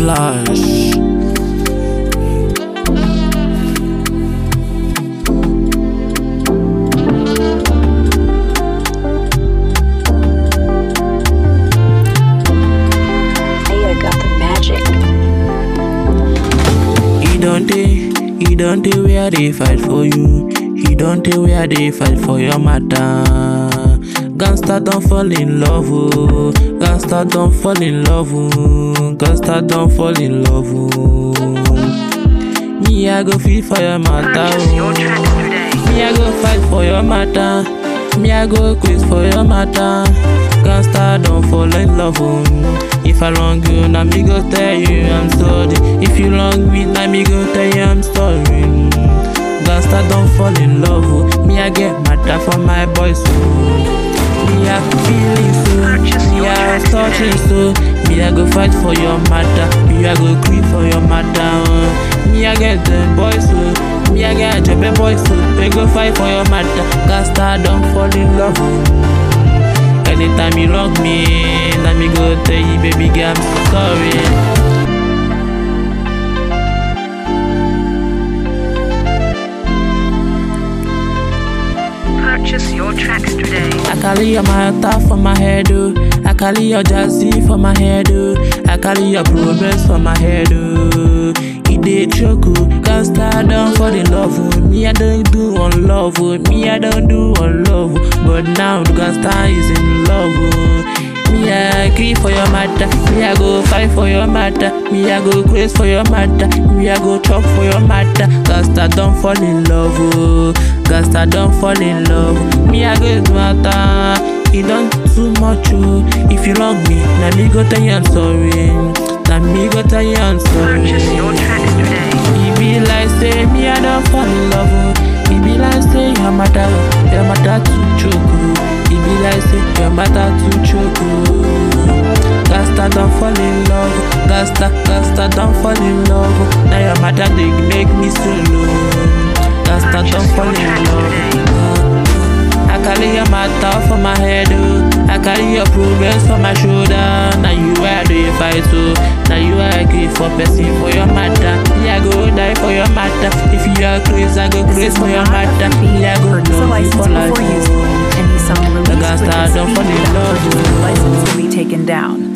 Flash. Hey, I got the magic. He don't dey, he don't dey where they fight for you. He don't dey where they fight for your matter. Gangsta don't fall in love, oh. Gangsta don't fall in love, oh. Gangsta don't fall in love, oh. Me I go fight for your matter, oh. Me I go fight for your matter. Me I go quiz for your matter. Gangsta don't fall in love, oh. If I wrong you, now me go tell you I'm sorry. If you wrong me, now me go tell you I'm sorry. Gangsta don't fall in love, oh. Me I get matter for my boys, oh. Me I feeling so, me I touching so. Me I go fight for your matter, me I go quit for your matter. Oh. Me I get the boys, oh. Me I get job boys, oh. We go fight for your matter. Gangsta don't fall in love, oh. Anytime you love me, let me go tell you, baby girl, I'm so sorry. Purchase your tracks today. I carry your matter for my head, oh. I carry your jazzy for my head, oh. I carry your progress for my head, oh. It dey choke, oh. Gangsta don't fall in love, oh. Me I don't do on love, oh. Me I don't do on love, oh. But now the gangsta is in love, oh. Me I agree for your matter, me I go fight for your matter, me I go grace for your matter, me I go chop for your matter. Gangsta don't fall in love, oh. Gangsta don't fall in love. Me I go do matter, he done too much, oh. If you love me, now me go tell you I'm sorry. Now me go tell you I'm sorry. Purchase your tracks today. He be like say me I don't fall in love. Oh. He be like say your matter, your matter too choke. Oh. He be like say your matter too choke. Oh. Gangsta don't fall in love. Gangsta, Gangsta don't fall in love. oh. Now your matter they make me so low. Gangsta don't fall in love. I carry your matter for my head, oh. I carry your progress for my shoulder. Now you are the fight, so now you are agree for person for your matter. Me I go die for your matter. If you are crazy, I go crazy for your matter. Me I go Purchase a love you license for life. before using oh. any song released Gangsta with this don't fall in CD. love, The oh. license will be taken down.